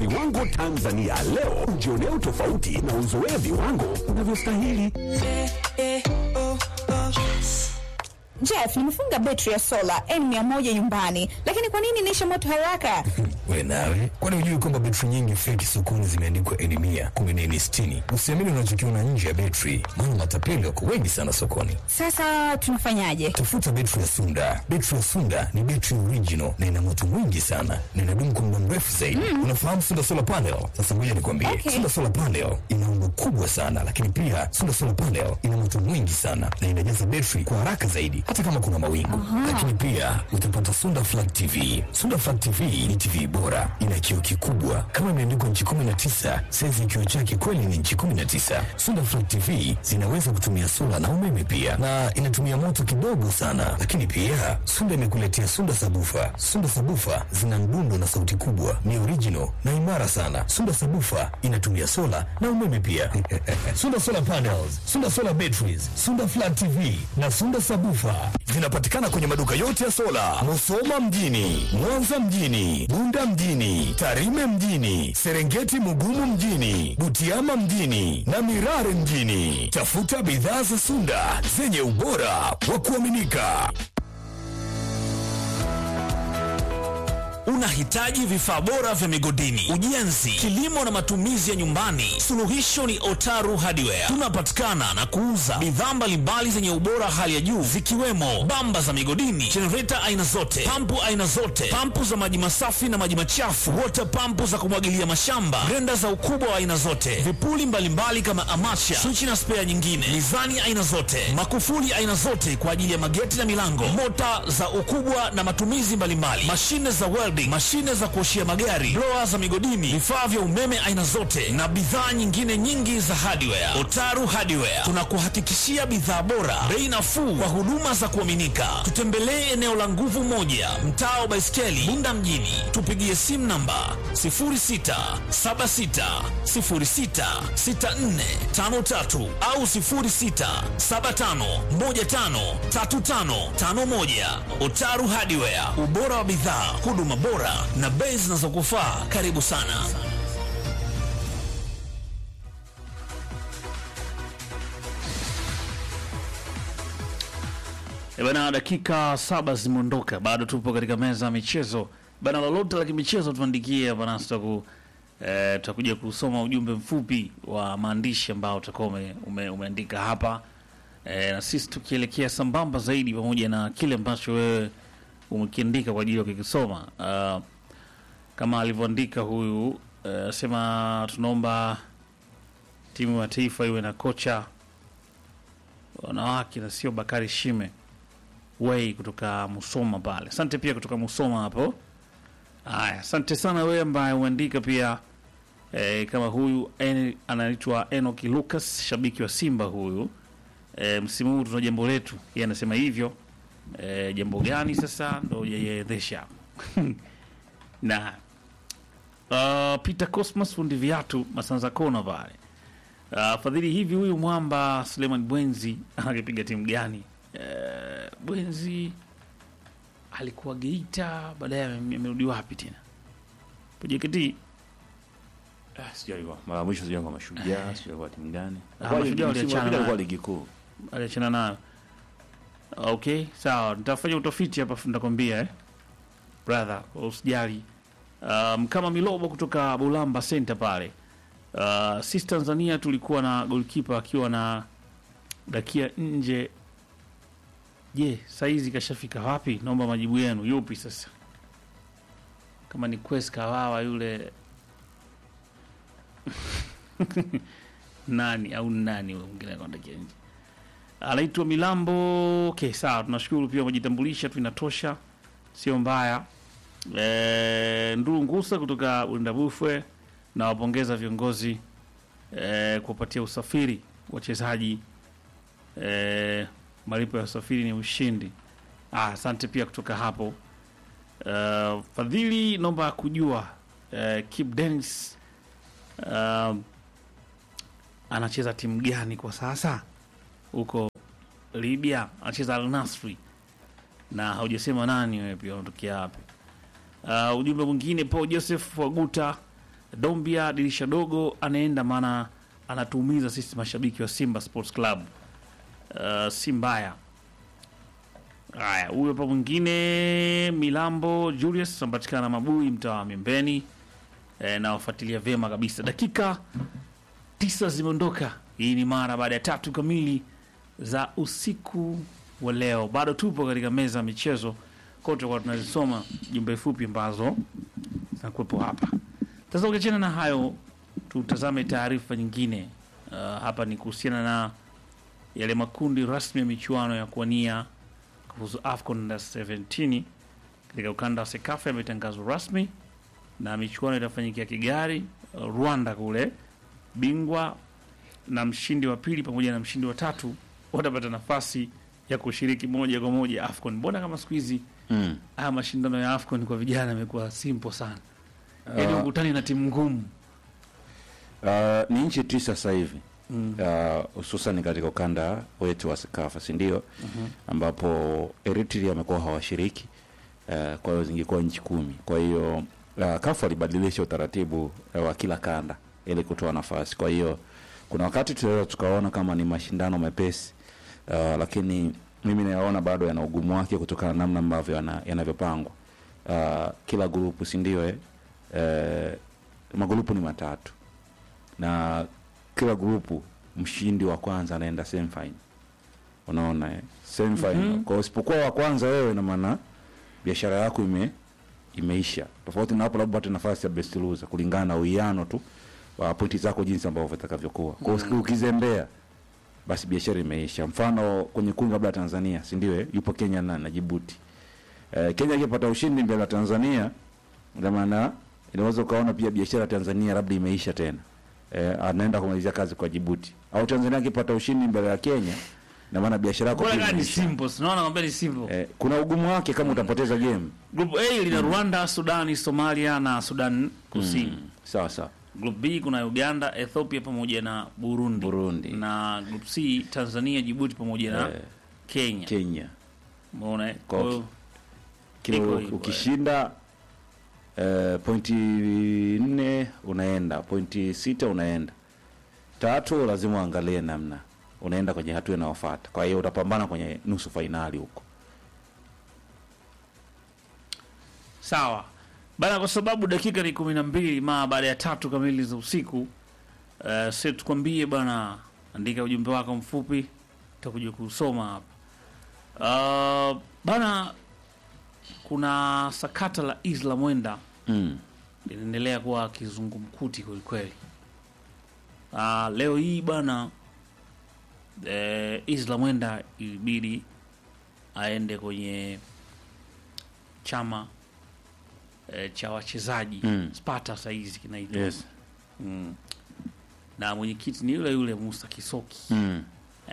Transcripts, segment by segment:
viwango Tanzania. Leo ujionee utofauti na uzoee viwango unavyostahili. Jeff, nimefunga betri ya sola N100 nyumbani, lakini kwa nini inaisha moto haraka? We nawe, kwani hujui kwamba betri nyingi feki sokoni zimeandikwa N mia kumi na nne sitini? Usiamini unachokiona nje ya betri, maana matapeli wako wengi sana sokoni. Sasa tunafanyaje? Tafuta betri ya Sunda. Betri ya Sunda ni betri original na ina moto mwingi sana na inadumu kwa muda mrefu zaidi. Unafahamu Sunda solar panel? Sasa ngoja nikwambie, Okay. Sunda solar panel ina umbo kubwa sana, lakini pia Sunda solar panel ina moto mwingi sana na inajaza betri kwa haraka zaidi, hata kama kuna mawingu. Lakini pia utapata Sunda flat TV. Sunda flat TV ni TV bora, ina kioo kikubwa kama imeandikwa nchi 19, saizi kioo chake kweli ni nchi 19. Sunda flat TV zinaweza kutumia sola na umeme pia, na inatumia moto kidogo sana. Lakini pia Sunda imekuletea Sunda sabufa. Sunda sabufa zina mdundo na sauti kubwa, ni original na imara sana. Sunda sabufa inatumia sola na umeme pia. Sunda solar panels, Sunda solar batteries, Sunda flat TV na Sunda sabufa zinapatikana kwenye maduka yote ya sola, Musoma mjini, Mwanza mjini, Bunda mjini, Tarime mjini, Serengeti Mugumu mjini, Butiama mjini na Mirare mjini. Tafuta bidhaa za Sunda zenye ubora wa kuaminika. Unahitaji vifaa bora vya migodini, ujenzi, kilimo na matumizi ya nyumbani? Suluhisho ni Otaru Hardware. Tunapatikana na kuuza bidhaa mbalimbali zenye ubora hali ya juu zikiwemo bamba za migodini, jenereta aina zote, pampu aina zote, pampu za maji masafi na maji machafu, wota pampu za kumwagilia mashamba, grenda za ukubwa wa aina zote, vipuli mbalimbali kama amacha, swichi na spea nyingine, mizani aina zote, makufuli aina zote kwa ajili ya mageti na milango, mota za ukubwa na matumizi mbalimbali, mashine za welding, mashine za kuoshia magari, blower za migodini, vifaa vya umeme aina zote na bidhaa nyingine nyingi za hardware. Otaru Hardware tunakuhakikishia bidhaa bora, bei nafuu kwa huduma za kuaminika. Tutembelee eneo la nguvu moja, mtaa wa Baiskeli, Bunda mjini. Tupigie simu namba 0676066453 au 0675153551. Otaru Hardware, ubora wa bidhaa, huduma bora na bei zinazokufaa. Karibu sana. E bana, dakika saba zimeondoka, bado tupo katika meza ya michezo bana. Lolote la kimichezo tuandikie bana, tutaku eh, tutakuja kusoma ujumbe mfupi wa maandishi ambao utakuwa ume, ume, umeandika hapa eh, na sisi tukielekea sambamba zaidi pamoja na kile ambacho wewe umekiandika kwa ajili ya kukisoma. Uh, kama alivyoandika huyu asema tunaomba timu ya taifa iwe na kocha wanawake na sio Bakari Shime Wei kutoka Musoma pale. Asante pia kutoka Musoma hapo. Haya, asante sana wewe ambaye umeandika pia e, kama huyu en, anaitwa Enoki Lucas, shabiki wa Simba huyu. E, msimu huu tuna jambo letu, yeye anasema hivyo. E, jambo gani sasa ndo yeyedhesha na uh, Peter Cosmas fundi viatu Masanza Kona pale. Uh, fadhili hivi huyu mwamba Suleiman Bwenzi anakipiga timu gani? Uh, Bwenzi alikuwa Geita, baadaye ame- amerudi wapi tena? JKT Ah, sijui alikuwa mara ya mwisho sijui alikuwa mashujaa, sijui alikuwa timu gani. Ah, Alikuwa Mashujaa ligi- msimu waliachana uliopita alikuwa naye. ligi kuu. aliachana nayo. Okay, sawa, nitafanya utafiti hapa, afu nitakwambia eh, brother, usijali. Um, kama Milobo kutoka Bulamba Center pale. Uh, sisi Tanzania tulikuwa na goalkeeper akiwa na dakia nje. Je, saizi kashafika wapi? Naomba majibu yenu. Yupi sasa? Kama ni Quest Kawawa yule nani au nani yule mwingine anaondokia nje? anaitwa Milambo. Okay, sawa, tunashukuru pia umejitambulisha tu, inatosha, sio mbaya. E, Nduru Ngusa kutoka Undabufwe na wapongeza viongozi e, kuwapatia usafiri wachezaji e, malipo ya usafiri ni ushindi. Ah, asante pia kutoka hapo. Uh, Fadhili, naomba kujua uh, Kip Dennis uh, anacheza timu gani kwa sasa huko Libya? Anacheza Al Nasri na haujasema nani wewe pia unatokea wapi? Uh, ujumbe mwingine Paul Joseph Waguta Dombia dirisha dogo anaenda, maana anatuumiza sisi mashabiki wa Simba Sports Club. Uh, si mbaya. Haya, huyo hapa mwingine Milambo Julius anapatikana Mabui, mtaa wa Miembeni. E, nawafuatilia vyema kabisa. Dakika tisa zimeondoka. Hii ni mara baada ya tatu kamili za usiku wa leo. Bado tupo katika meza ya michezo kote, kwa tunazisoma jumbe fupi ambazo zinakuwepo hapa. Sasa ukiachana na hayo, tutazame taarifa nyingine. Uh, hapa ni kuhusiana na yale makundi rasmi ya michuano ya kuwania kufuzu AFCON Under 17 katika ukanda wa SEKAFA yametangazwa rasmi na michuano itafanyikia Kigali, uh, Rwanda kule. Bingwa na mshindi wa pili pamoja na mshindi wa tatu watapata nafasi ya kushiriki moja kwa moja AFCON. Mbona kama siku hizi Mm. haya mashindano ya AFCON kwa vijana yamekuwa simple sana, yaani ukutani na timu ngumu. Uh, ni nchi tisa sasa hivi uh, hususan katika ukanda wetu wa Sekafa si ndio? ambapo Eritrea wamekuwa hawashiriki uh, kwa hiyo zingekuwa nchi kumi. Kwa hiyo uh, kafu alibadilisha utaratibu uh, wa kila kanda ili kutoa nafasi. Kwa hiyo kuna wakati tunaweza tukaona kama ni mashindano mepesi uh, lakini mimi nayaona bado yana ugumu wake kutokana na namna ambavyo yana- yanavyopangwa uh, kila grupu si ndio eh? Eh, magrupu ni matatu na kila grupu mshindi wa kwanza anaenda semifinal. Unaona eh? Semifinal. Kwa hiyo usipokuwa wa kwanza wewe, ina maana biashara yako ime imeisha. Tofauti na hapo, labda upate nafasi ya best loser kulingana na uwiano tu wa pointi zako jinsi ambavyo vitakavyokuwa. Kwa hiyo ukizembea basi biashara imeisha. Mfano kwenye kundi labda Tanzania, si ndio? eh? Yupo Kenya na, na Djibouti. Eh, Kenya ikipata ushindi mbele ya Tanzania, ina maana inaweza ukaona pia biashara ya Tanzania labda imeisha tena. Eh, anaenda kumalizia kazi kwa Djibouti. Au Tanzania akipata ushindi mbele ya Kenya, ina maana biashara yako Bora pia gani imeisha. simple, sinaona kwamba ni simple. Eh, kuna ugumu wake kama utapoteza game. Group A lina Rwanda, Sudani, Somalia na Sudan Kusini. Sawa sawa. Group B kuna Uganda, Ethiopia pamoja na Burundi. Burundi. Na group C Tanzania, Djibouti pamoja na Eh, Kenya. Kenya. Umeona? eh? Kwa Kwa hiyo Kile Iko hivyo, ukishinda eh, pointi nne unaenda, pointi sita unaenda, tatu lazima uangalie namna unaenda kwenye hatua inayofuata. Kwa hiyo utapambana kwenye nusu fainali huko. sawa bana, kwa sababu dakika ni kumi na mbili maa baada ya tatu kamili za usiku. Uh, si tukwambie bana, andika ujumbe wako mfupi, tutakuja kusoma hapa. Uh, bana, kuna sakata la Isla Mwenda Mm. linaendelea kuwa kizungumkuti kwelikweli. Uh, leo hii bana eh, Isla Mwenda ilibidi aende kwenye chama eh, cha wachezaji Mm. Sparta saizi kinaitwa Yes. mm. na mwenyekiti ni yule yule Musa Kisoki Mm.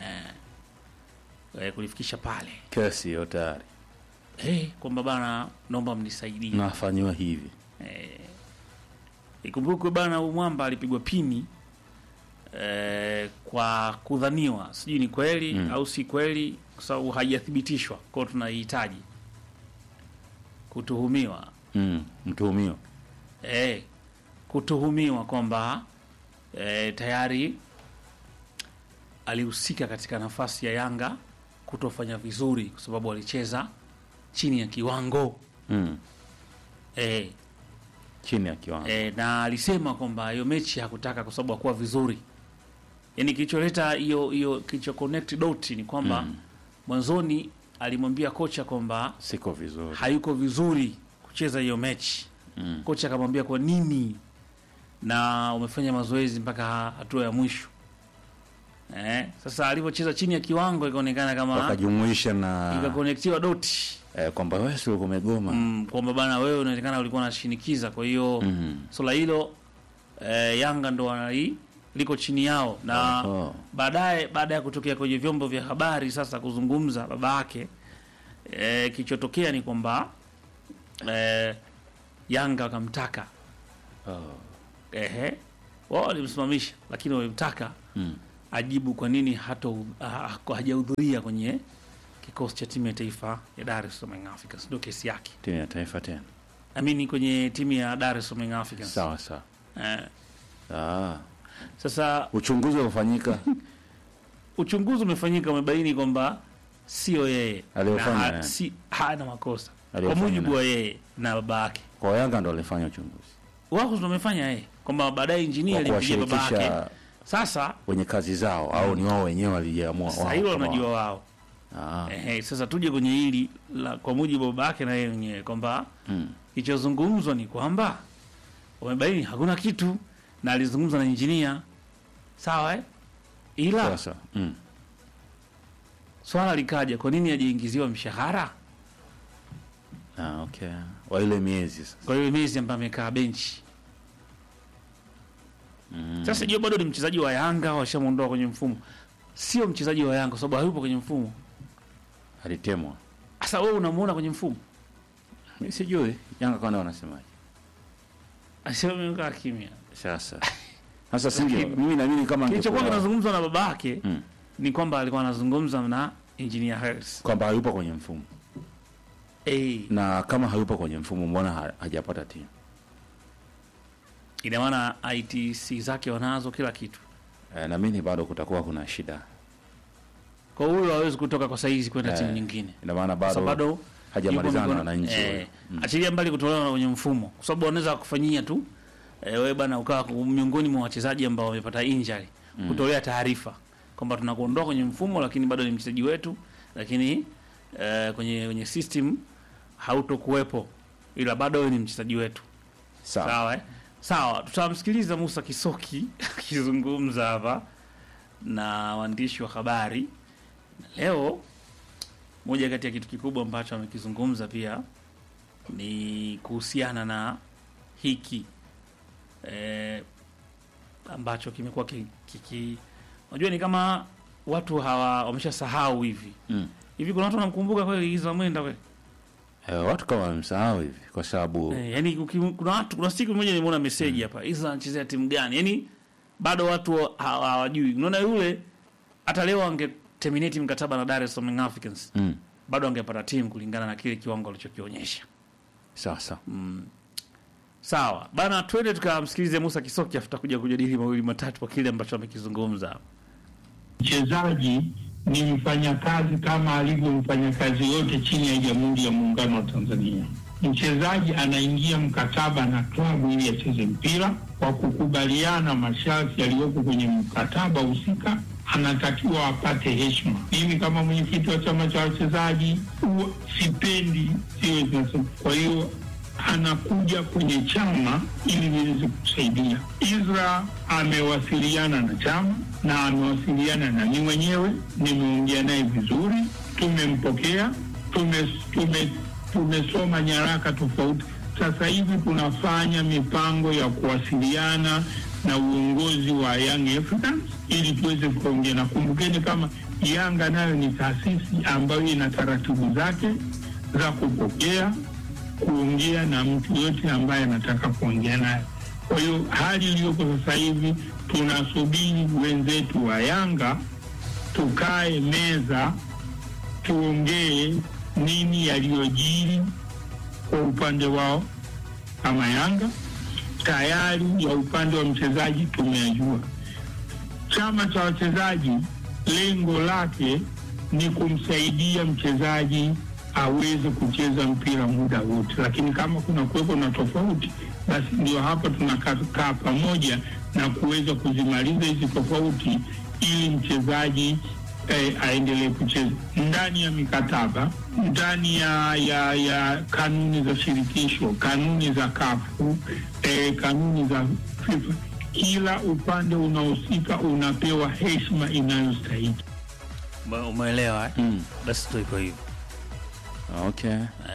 eh, kulifikisha pale Kesi hiyo tayari hey, kwamba bana, naomba mnisaidie nafanyiwa hivi. Ikumbukwe bana, huyu mwamba alipigwa pini eh, kwa kudhaniwa, sijui ni kweli Mm. au si kweli, kwa sababu haijathibitishwa. Kwao tunahitaji kutuhumiwa Mm. Mtuhumiwa. eh, kutuhumiwa kwamba eh, tayari alihusika katika nafasi ya Yanga kutofanya vizuri, kwa sababu alicheza chini ya kiwango Mm. eh, Chini ya kiwango. e, na alisema kwamba hiyo mechi hakutaka kwa sababu hakuwa vizuri. Yani kilicholeta hiyo hiyo kilicho connect dot ni kwamba Mm. mwanzoni alimwambia kocha kwamba Siko vizuri. hayuko vizuri kucheza hiyo mechi. Mm. Kocha akamwambia kwa nini, na umefanya mazoezi mpaka hatua ya mwisho eh. Sasa alivyocheza chini ya kiwango ikaonekana kama Wakajumuisha na ikakonektiwa doti eh, kwamba wewe sio umegoma. mm, kwamba bana wewe unaonekana ulikuwa unashinikiza, kwa hiyo Mm. swala hilo eh, Yanga ndo wanali liko chini yao na Oho. baadaye, baada ya kutokea kwenye vyombo vya habari sasa kuzungumza baba yake eh, kilichotokea ni kwamba eh, Yanga wakamtaka Oh. ehe, wao walimsimamisha, lakini walimtaka Mm. ajibu kwa nini hato ha- hajahudhuria kwenye kikosi cha timu ya taifa ya Dar es Salaam Young Africans, ndio kesi yake. Timu ya taifa tena. Amini kwenye timu ya Dar es Salaam Young Africans. Sawa sawa. eh. Ah, Sasa uchunguzi ufanyika uchunguzi umefanyika, umebaini kwamba sio yeye Aliyofanya, na ha, eh. si, hana makosa kwa Aliyofanya mujibu na- wa yeye na baba yake. kwa Yanga ndo walifanya uchunguzi Wao ndo wamefanya yeye kwamba baadaye injinia kwa alimpigia baba yake. kuwashirikisha Sasa wenye kazi zao au ni wao wenyewe waliamua sasa wao hilo kama wanajua wao? wao. Ah, Ehe, sasa tuje kwenye hili la kwa mujibu wa baba yake na yeye mwenyewe kwamba mm. kilichozungumzwa ni kwamba wamebaini hakuna kitu na alizungumza na injinia sawa eh? ila Sasa mm. swala likaja, kwa nini hajaingiziwa mshahara ah, okay. wa ile miezi sasa kwa hiyo miezi ambayo amekaa benchi? Sasa jua bado ni mchezaji wa Yanga, washamuondoa kwenye mfumo, sio mchezaji wa Yanga kwa sababu hayupo kwenye mfumo. alitemwa. Sasa wewe unamuona kwenye mfumo, Mimi sijui Yanga kwana wanasemaje asimekaa kimya. sasa. Sasa singe mimi naamini kama Kilichokuwa angekuwa- kinazungumzwa na baba yake Mm. ni kwamba alikuwa anazungumza na engineer Harris. kwamba hayupo kwenye mfumo Eh, na kama hayupo kwenye mfumo mbona ha- hajapata timu ina maana ITC zake wanazo kila kitu. e, naamini bado kutakuwa kuna shida Kwa hiyo huyo hawezi kutoka kwa saizi kwenda Eh, timu nyingine. ina maana Sasa bado, bado hajamalizana yupo na mikono- wananchi eh, huyo. Mm. achilia mbali kutolewa kwenye mfumo, kwa sababu wanaweza kufanyia tu eh, wewe bana ukawa miongoni mwa wachezaji ambao wamepata injury kutolea taarifa kwamba tunakuondoa kwenye mfumo, lakini bado ni mchezaji wetu, lakini eh, kwenye kwenye system hautokuwepo, ila bado wewe ni mchezaji wetu. sawa Sawa eh? Sawa, tutamsikiliza Musa Kisoki akizungumza hapa na waandishi wa habari. Na leo moja kati ya kitu kikubwa ambacho amekizungumza pia ni kuhusiana na hiki eh, ambacho kimekuwa ki- kiki unajua ni kama watu hawa wameshasahau hivi Mm. hivi. Kuna watu wanamkumbuka kweli Izra Mwenda kweli? e, watu kama wamemsahau hivi kwa sababu Eh, yani uki- kuna watu kuna siku moja nimeona message hapa Isla anachezea timu gani? Yani bado watu hawa- hawajui. Unaona yule hata leo ange terminate mkataba na Dar es Salaam Young Africans mm. bado angepata timu kulingana na kile kiwango alichokionyesha. sasa Sawa bana, twende tukamsikilize Musa Kisoki afuta kuja kujadili mawili matatu kwa kile ambacho amekizungumza. mchezaji ni mfanyakazi kama alivyo mfanyakazi yote chini ya Jamhuri ya Muungano wa Tanzania. Mchezaji anaingia mkataba na klabu ili acheze mpira kwa kukubaliana masharti yaliyoko kwenye mkataba husika, anatakiwa apate heshima. Mimi kama mwenyekiti wa chama cha wachezaji huwa sipendi siwe zinasema. Kwa hiyo anakuja kwenye chama ili niweze kusaidia. Isra amewasiliana na chama na amewasiliana na mimi mwenyewe, nimeongea naye vizuri, tumempokea, tume, tume, tumesoma nyaraka tofauti. Sasa hivi tunafanya mipango ya kuwasiliana na uongozi wa Young Africans ili tuweze kuongea, na kumbukeni kama Yanga nayo ni taasisi ambayo ina taratibu zake za kupokea kuongea na mtu yote ambaye anataka kuongea naye. Kwa hiyo hali iliyoko sasa hivi tunasubiri wenzetu wa Yanga tukae meza, tuongee nini yaliyojiri kwa upande wao kama Yanga. Tayari ya upande wa mchezaji tumeyajua. Chama cha wachezaji lengo lake ni kumsaidia mchezaji aweze kucheza mpira muda wote, lakini kama kuna kuwepo na tofauti, basi ndio hapa tunakaa pamoja na kuweza kuzimaliza hizi tofauti ili mchezaji eh, aendelee kucheza ndani ya mikataba, ndani ya, ya, ya kanuni za shirikisho, kanuni za kafu eh, kanuni za FIFA. Kila upande unahusika unapewa heshima inayostahili. Ume- Umeelewa eh? mm. Basi tu iko hivyo. okay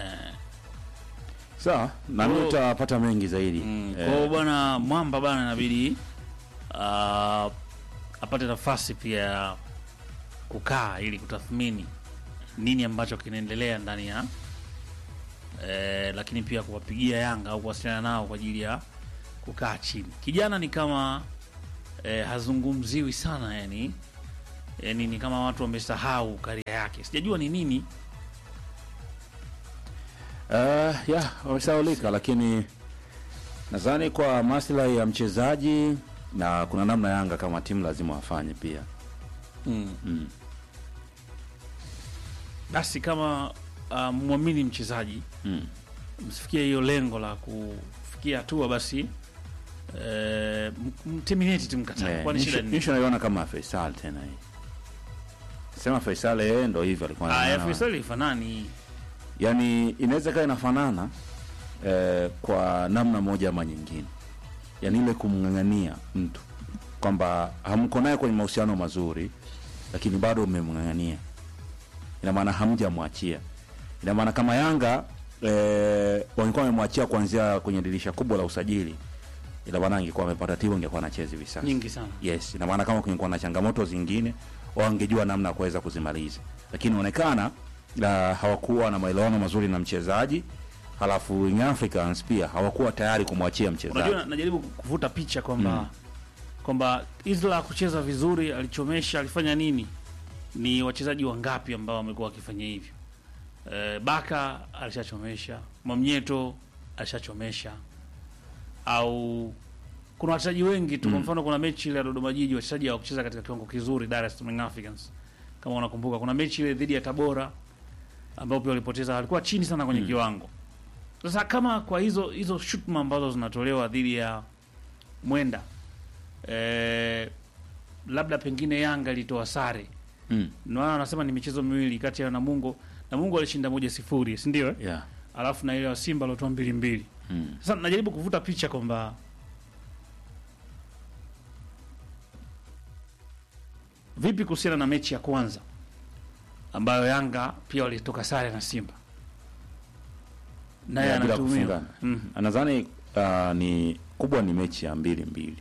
sawa nami Oh. utapata mengi zaidi Mm, Eh, Kwa hiyo bwana Mwamba bana inabidi ah, apate nafasi pia ya kukaa ili kutathmini nini ambacho kinaendelea ndani ya eh, lakini pia kuwapigia Yanga au kuwasiliana nao kwa ajili ya kukaa chini. Kijana ni kama eh, hazungumziwi sana yani, yani ni kama watu wamesahau karia yake, sijajua ni nini. Uh, ya wamesaulika lakini Nadhani kwa maslahi ya mchezaji na kuna namna Yanga kama timu lazima wafanye pia. basi kama uh, mwamini mchezaji Mm. msifikie hiyo lengo la kufikia hatua basi eh, m- mterminate tu mkataba Eh, kwani shida nisho- ni nisho naiona kama Faisal tena hii. Sema Faisal yeye ndo hivyo alikuwa ah anaona. Faisal ifanani Yaani inaweza kaa inafanana eh, kwa namna moja ama nyingine, yaani ile kumng'ang'ania mtu kwamba hamko naye kwenye mahusiano mazuri, lakini bado mmemng'ang'ania, ina maana hamjamwachia. Ina maana kama Yanga eh, wangekuwa wamemwachia kuanzia kwenye dirisha kubwa la usajili, ina maana angekuwa amepata timu, angekuwa anacheza hivi sasa. nyingi sana Yes, ina maana kama kungekuwa na changamoto zingine wangejua namna ya kuweza kuzimaliza, lakini inaonekana uh, hawakuwa na maelewano mazuri na mchezaji, halafu Young Africans pia hawakuwa tayari kumwachia mchezaji. unajua najaribu kuvuta picha kwamba kwamba Isla kucheza vizuri alichomesha alifanya nini ni wachezaji wangapi ambao wamekuwa wakifanya hivyo e, Baka alishachomesha Mwamnyeto alishachomesha au kuna wachezaji wengi tu kwa mfano kuna mechi ile ya Dodoma Jiji wachezaji hawakucheza katika kiwango kizuri Dar es Salaam Young Africans kama unakumbuka kuna mechi ile dhidi ya Tabora ambao pia walipoteza walikuwa chini sana kwenye kiwango sasa kama kwa hizo hizo shutuma ambazo zinatolewa dhidi ya Mwenda eh, labda pengine Yanga ilitoa sare Mm. naona wanasema ni michezo miwili kati ya Namungo Namungo alishinda moja sifuri si ndio eh? Yeah. alafu na ile wa Simba aliotoa mbili mbili Mm. sasa najaribu kuvuta picha kwamba vipi kuhusiana na mechi ya kwanza ambayo Yanga pia walitoka sare na Simba naye Yeah, bila anatumiwa kufungana. mm. Nadhani uh, ni kubwa ni mechi ya mbili mbili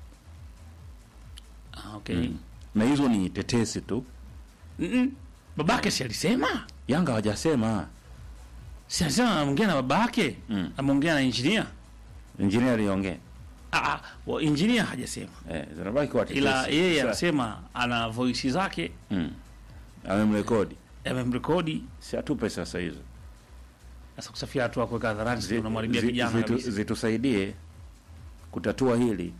ah, okay mm. na hizo ni tetesi tu, Mm-mm. babake si alisema Yanga hawajasema. si alisema ameongea na babake Mm. ameongea na injinia Engineer aliongea ah, ah, wa- injinia hajasema eh, zinabaki kuwa tetesi. ila yeye Sasa- anasema ana voisi zake mm. amemrekodi, amemrekodi si atupe sasa hizo sasa kusafia hatua kuweka hadharani Zi- si unamharibia zi- kijana zitu- kabisa zitusaidie kutatua hili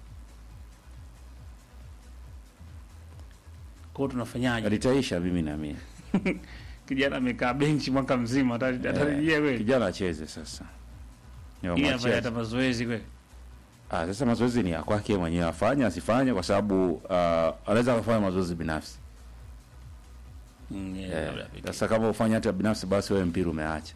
kwa hiyo tunafanyaje litaisha, mimi naamini kijana amekaa benchi mwaka mzima atari- atarejea Eh, kweli kijana acheze sasa. Ni ili wamwachie afanye hata mazoezi kweli Ah, sasa mazoezi ni ya kwake mwenyewe, afanye asifanye, kwa sababu uh, anaweza akafanya mazoezi binafsi Mm, yeah, Eh, labda pekee. sasa kama ufanye hata binafsi, basi wewe mpira umeacha,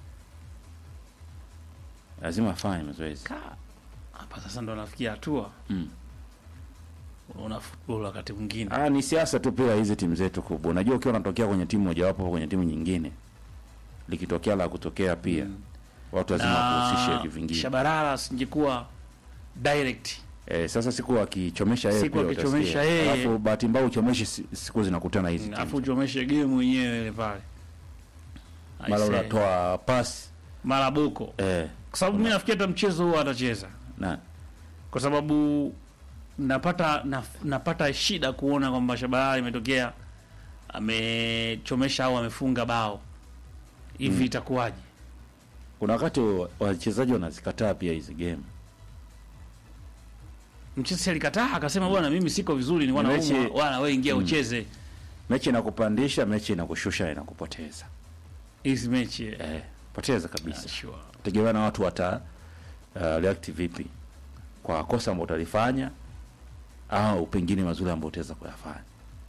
lazima afanye mazoezi. Ka- hapa sasa ndo nafikia hatua Mm. unaona football wakati mwingine Ah, ni siasa tu pia hizi timu zetu kubwa. Unajua, ukiwa unatokea kwenye timu mojawapo kwenye timu nyingine, likitokea la kutokea pia watu lazima wakuhusishe na vingine. Shabalala singekuwa direct Eh, sasa siku akichomesha yeye Siku pia akichomesha utasikia. yeye. Alafu bahati mbaya uchomeshe si- siku zinakutana hizi timu. afu uchomeshe game mwenyewe ile pale Mara Aisee. unatoa pasi mara boko eh, kwa sababu mi nafikiri hata mchezo huo atacheza na kwa sababu napata na, napata shida kuona kwamba Shabalala imetokea amechomesha au amefunga bao hivi itakuwaje? kuna wakati wa- wachezaji wanazikataa pia hizi game. Mchezaji alikataa akasema, bwana, mimi siko vizuri, ni wana Mechi- umwa, wana wewe ingia ucheze Mechi inakupandisha, mechi inakushusha, inakupoteza. hizi mechi eh. Eh, poteza kabisa. Ah, sure. Tegemea na watu wata uh, react vipi kwa kosa ambalo utalifanya au pengine mazuri ambayo utaweza kuyafanya.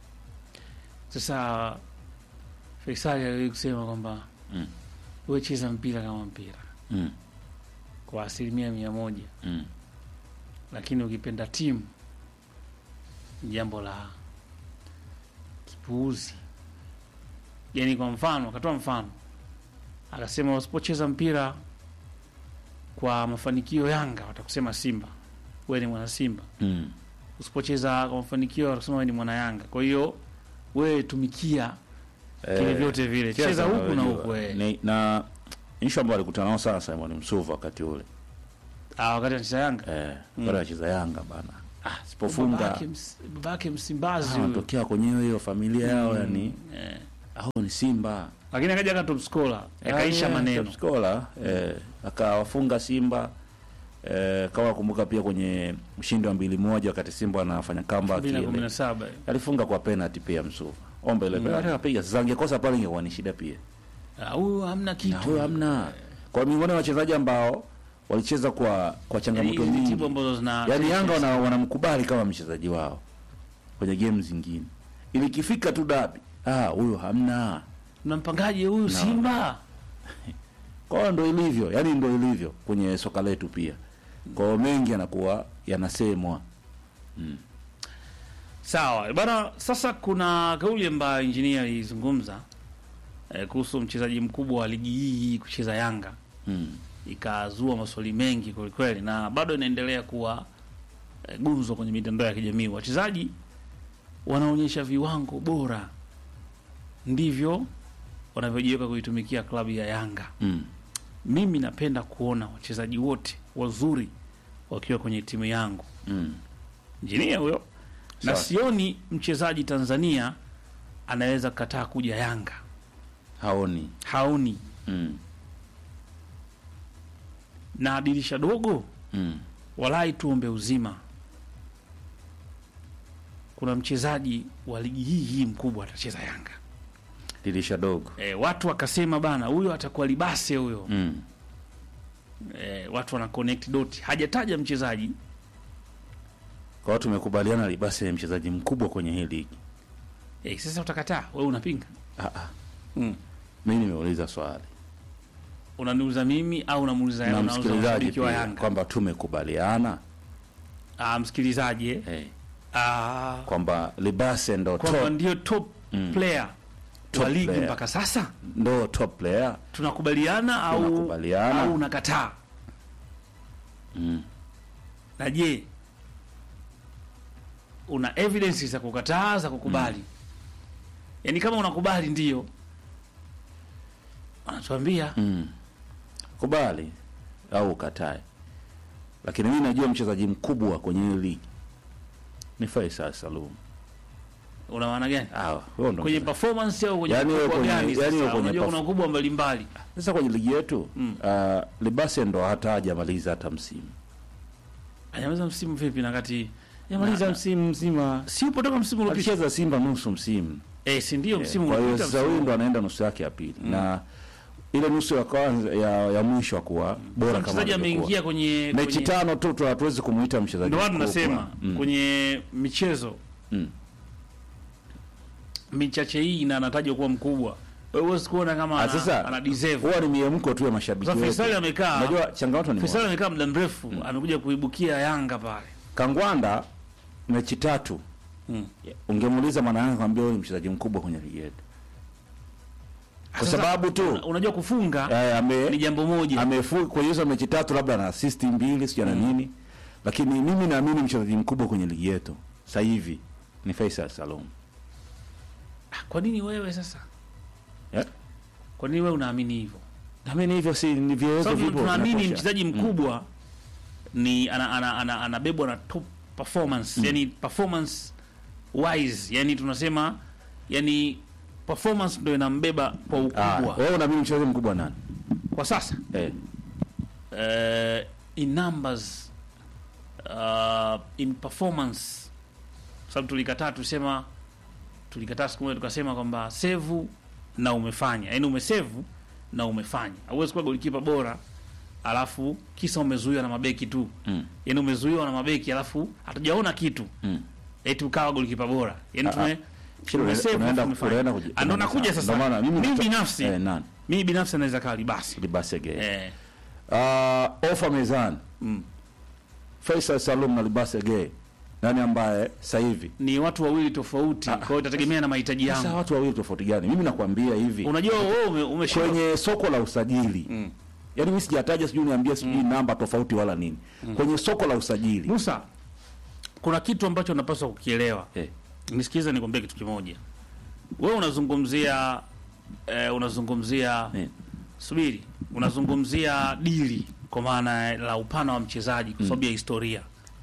Sasa Faisali aliwahi kusema kwamba Mm. wewe cheza mpira kama mpira Mm. kwa asilimia mia moja, Mm. lakini ukipenda timu ni jambo la kipuuzi. Yani kwa mfano, akatoa mfano akasema, usipocheza mpira kwa mafanikio Yanga watakusema Simba, wewe ni mwana Simba. Mm. Usipocheza kwa mafanikio watakusema wewe ni mwana Yanga. Kwa hiyo wewe tumikia Kile vyote vile. Cheza huku na unajua. huku, eh. Ni- na ishu ambayo alikutana nao sana Simon Msuva wakati ule ah, wakati anacheza Yanga eh, bado anacheza Yanga bana, ah, sipofunga babake, ms, babake Msimbazi ah, huyo. wanatokea kwenye hiyo familia yao yani eh. au ni Simba Lakini akaja aka top scorer akaisha Yani, maneno top scorer, eh, akawafunga Simba eh, kama nakumbuka pia kwenye ushindi wa mbili moja wakati Simba anafanya comeback ile 2017 alifunga kwa penalty pia Msuva ombe ile penalty akapiga sasa angekosa pale ingekuwa ni shida pia Ah, huyu hamna na kitu huyo hamna kwa miongoni mwa wachezaji ambao walicheza kwa kwa changamoto Hizi nyingi timu ambazo zina yaani Yanga wana- wanamkubali kama mchezaji wao kwenye game zingine ili ikifika tu dabi ah huyo hamna mnampangaje huyu Simba kwa hiyo ndo ilivyo yani ndo ilivyo kwenye soka letu pia kwa hiyo mengi yanakuwa yanasemwa Sawa bana. Sasa kuna kauli ambayo injinia alizungumza eh, kuhusu mchezaji mkubwa wa ligi hii kucheza Yanga, mm. ikazua maswali mengi kwelikweli, na bado inaendelea kuwa eh, gumzo kwenye mitandao ya kijamii. Wachezaji wanaonyesha viwango bora, ndivyo wanavyojiweka kuitumikia klabu ya Yanga. Mm. Mimi napenda kuona wachezaji wote wazuri wakiwa kwenye timu yangu Mm. injinia huyo na Sawa. sioni mchezaji Tanzania anaweza kataa kuja Yanga, haoni haoni mm. na dirisha dogo, Mm. walai tuombe uzima. Kuna mchezaji wa ligi hii hii mkubwa atacheza Yanga. dirisha dogo E, watu wakasema bana, huyo atakuwa libase huyo. mm. E, watu wana connect dot, hajataja mchezaji kwa hiyo tumekubaliana libasi ni mchezaji mkubwa kwenye hii ligi e, sasa utakataa wewe, unapinga ah, ah. mm. mimi nimeuliza swali Unaniuliza mimi au unamuuliza na unauliza msikilizaji mashabiki wa pia Yanga? kwamba tumekubaliana Ah, msikilizaji eh? eh, Ah, kwamba libase ndo kwamba top, ndio top Mm. player Top wa ligi player. mpaka sasa ndo top player tunakubaliana au Tunakubaliana. au unakataa mm. na je una evidence za kukataa za kukubali yaani kama unakubali ndio anatuambia Mm. kubali au ukatae lakini mimi najua mchezaji mkubwa kwenye hii ligi ni Faisal Salum una maana gani ah, huyo ndo kwenye mchezaji. performance au kwenye Yaani wewe ukubwa kwenye- gani yaani wewe sasa kwenye unajua perf- kuna ukubwa mbalimbali sasa kwenye ligi yetu Mm. uh, libase ndo hata hajamaliza hata msimu anyamaliza msimu vipi na kati yamaliza Na- msimu mzima si upo toka msimu uliopita alicheza Simba nusu msimu eh si ndio Eh, msimu kwa hiyo uliopita sasa huyu msimu ndo anaenda nusu yake ya pili na ile nusu ya kwanza ya, ya mwisho kuwa bora kama mchezaji alivyokuwa. ameingia kwenye mechi kwenye- tano tu tu hatuwezi kumuita mchezaji ndio watu mkubwa. nasema Mm. kwenye michezo Mm. michache hii na anatajwa kuwa mkubwa wewe huwezi kuona kama Ah, ana, sasa ana deserve huwa ni miemko tu ya mashabiki sasa wetu. Faisal amekaa Unajua changamoto ni Faisal moja. amekaa muda mrefu amekuja kuibukia Yanga pale Kangwanda mechi tatu Mm. ungemuuliza maana yake kwambia huyu ni mchezaji mkubwa kwenye ligi yetu kwa Sasa, sababu tu una- unajua kufunga eh, ame ni jambo moja amefu kwenye hizo mechi tatu labda na assist mbili sio na nini lakini mimi naamini mchezaji mkubwa kwenye ligi yetu sasa hivi ni Faisal Salum Ah, kwa nini wewe sasa eh? kwa nini wewe unaamini hivyo naamini hivyo si ni vigezo sababu vipo tunaamini vinatosha. mchezaji mkubwa ni ana, ana, ana, anabebwa na top performance yani performance wise yani tunasema yani performance ndio inambeba kwa Ah, ukubwa wewe unaamini mchezaji mkubwa nani kwa sasa eh uh, in numbers uh, in performance sababu tulikataa tusema tulikataa siku moja tukasema kwamba sevu na umefanya yaani umesevu na umefanya hauwezi kuwa golikipa bora alafu kisa umezuiwa na mabeki tu mm. yaani umezuiwa na mabeki alafu hatujaona kitu Mm. eti ukawa golikipa bora yaani Ah, tume Shida, tumesave unaenda- alafu tumefanya. unaenda kuji- Ah, ndo nakuja sasa Ndo maana mimi mimi nito- binafsi eh, nani mimi binafsi anaweza kaa libasi Libase Gay eh, uh, ofa mezani mm. Faisal Salum na Libase Gay nani ambaye sasa hivi ni watu wawili tofauti Ah, kwa hiyo itategemea na mahitaji sasa yangu watu wawili tofauti gani mimi nakwambia hivi unajua wewe ume, umeshinda kwenye soko la usajili Mm. yaani mimi sijataja sijui niambia sijui namba tofauti wala nini kwenye soko la usajili Musa kuna kitu ambacho unapaswa kukielewa eh, nisikilize nikwambie kitu kimoja wewe unazungumzia eh, unazungumzia eh, subiri unazungumzia dili kwa maana la upana wa mchezaji kwa sababu ya historia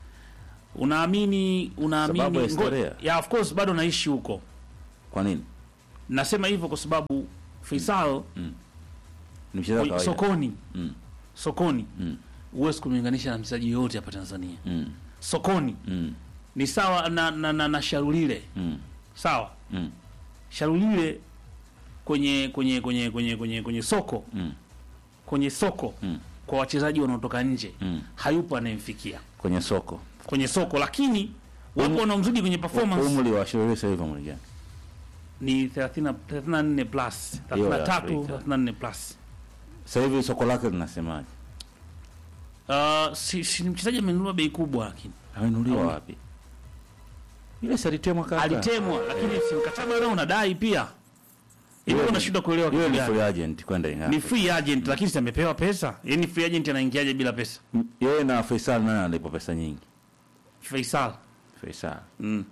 unaamini unaamini Sababu ya ngo- historia? ya of course bado naishi huko kwa nini nasema hivyo kwa sababu Faisal ni mchezaji wa kwenye- kawaida sokoni Mm. sokoni Mm. huwezi kumlinganisha na mchezaji yoyote hapa Tanzania Mm. sokoni Mm. ni sawa na, na, na, na Sharulile Mm. sawa Mm. Sharulile kwenye kwenye kwenye kwenye kwenye kwenye soko Mm. kwenye soko Mm. kwa wachezaji wanaotoka nje Mm. hayupo anayemfikia kwenye soko kwenye soko, lakini wapo wanaomzidi kwenye performance umri wa Shirley sasa hivi umri gani? ni 30 34 plus Hiyo ya 33 Afrika. 34 plus. Sasa hivi soko lake linasemaje? Uh, si, si ni mchezaji amenunua bei kubwa, lakini Amenuliwa wapi? Ile si alitemwa kaka. alitemwa, lakini si mkataba nao unadai pia. Hivi Yule- unashindwa kuelewa Yule kitu ni gani? free agent kwenda Yanga. Ni free agent, lakini si amepewa pesa. Yaani free agent anaingiaje bila pesa? M- Yeye na Faisal nani analipa pesa nyingi? Faisal. Faisal. Mm.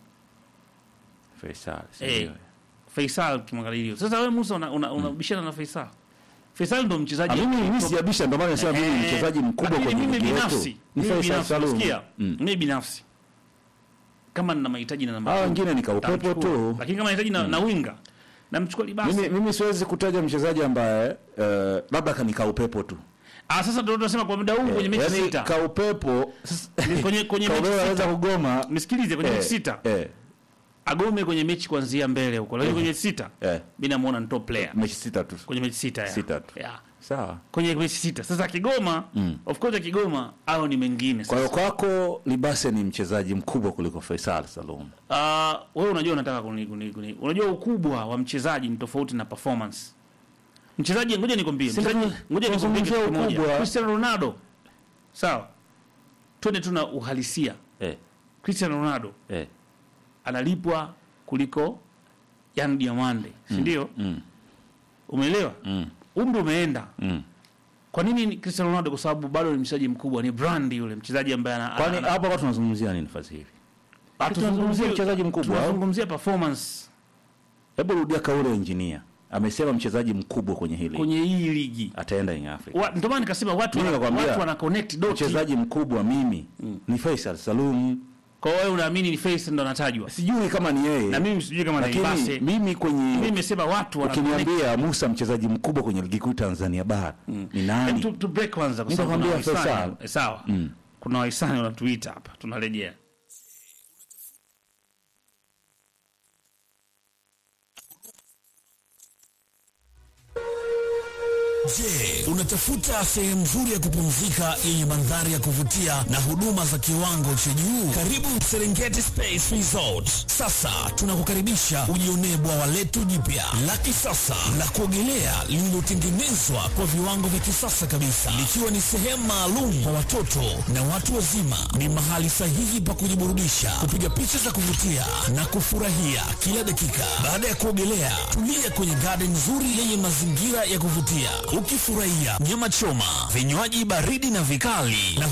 Faisal. si Eh. ndio? Faisal kimwangalia hiyo. Sasa wewe Musa unabishana una, unabishana na Faisal. Faisal ndo Ah, mchezaji mimi mimi sijabisha ndio maana nasema mimi ni Eh, mchezaji mkubwa lakini kwenye mimi ligi yetu. binafsi, Ni mimi Faisal binafsi, Salum. unasikia? Mm. Mimi binafsi kama nina mahitaji na namba Hao kumi, wengine ni kaupepo nitamchukua. tu. Lakini kama nahitaji na, na winga namchukua Libasi. Mimi mimi siwezi kutaja mchezaji ambaye eh, labda kanika upepo tu. Ah, sasa ndio tunasema kwa muda huu kwenye mechi Yaani sita. kaupepo Ni kwenye kwenye kaupepo mechi anaweza sita. kugoma. Nisikilize kwenye Eh, mechi sita. Eh. Agome kwenye mechi kuanzia mbele huko. Lakini kwenye sita Eh. mimi namuona ni top player. Mechi sita tu. Kwenye mechi sita ya. Sita tu. Yeah. Sawa. Kwenye mechi sita. Sasa akigoma, of course akigoma au ni mengine. Kwa hiyo Sasa. kwako Libase ni mchezaji mkubwa kuliko Faisal Salum. Ah, wewe unajua unataka kuni, kuni, kuni. Unajua ukubwa wa mchezaji ni tofauti na performance. Mchezaji ngoja nikwambie, Si mchezaji ndio- ngoja nikwambie kitu tunazungumzia kimoja. ukubwa. Cristiano Ronaldo. Sawa. Twende tu na uhalisia. Eh. Cristiano Ronaldo Eh. analipwa kuliko Yan Diamande, si ndio? Mm. Umeelewa? Mm. Umri umeenda. Mm. Kwa nini ni Cristiano Ronaldo? Kwa sababu bado ni mchezaji mkubwa, ni brand yule mchezaji ambaye ana Kwani ana- hapa kwa tunazungumzia nini nafasi hivi? Ah, tunazungumzia mchezaji mkubwa, au? Tunazungumzia performance Hebu rudia kauli ya engineer. Amesema mchezaji mkubwa kwenye hili. kwenye hii ligi. Ataenda in Africa. Wa- Ndio maana nikasema watu Mimi wana, nakwambia, watu wana connect dot. Mchezaji mkubwa mimi ni Faisal Salum. Kwa hiyo wewe unaamini ni face ndo anatajwa. Sijui kama ni yeye. Na mimi sijui kama ni lakini Ibase. mimi Mimi kwenye nimesema watu wana connect. ukiniambia Musa mchezaji mkubwa kwenye ligi kuu Tanzania bara ni Hem, nani? tu, tu break kwanza kwa Mimi sababu kuna nakwambia wahisani. Faisal. Eh, Sawa. Mm. Kuna wahisani wanatuita hapa. Tunarejea. Je, unatafuta sehemu nzuri ya kupumzika yenye mandhari ya kuvutia na huduma za kiwango cha juu? Karibu Serengeti Space Resort. Sasa tunakukaribisha ujionee bwawa letu jipya la kisasa la kuogelea lililotengenezwa kwa viwango vya kisasa kabisa, likiwa ni sehemu maalum kwa watoto na watu wazima. Ni mahali sahihi pa kujiburudisha, kupiga picha za kuvutia na kufurahia kila dakika. Baada ya kuogelea, tulia kwenye garden nzuri yenye mazingira ya kuvutia, ukifurahia nyama choma, vinywaji baridi na vikali na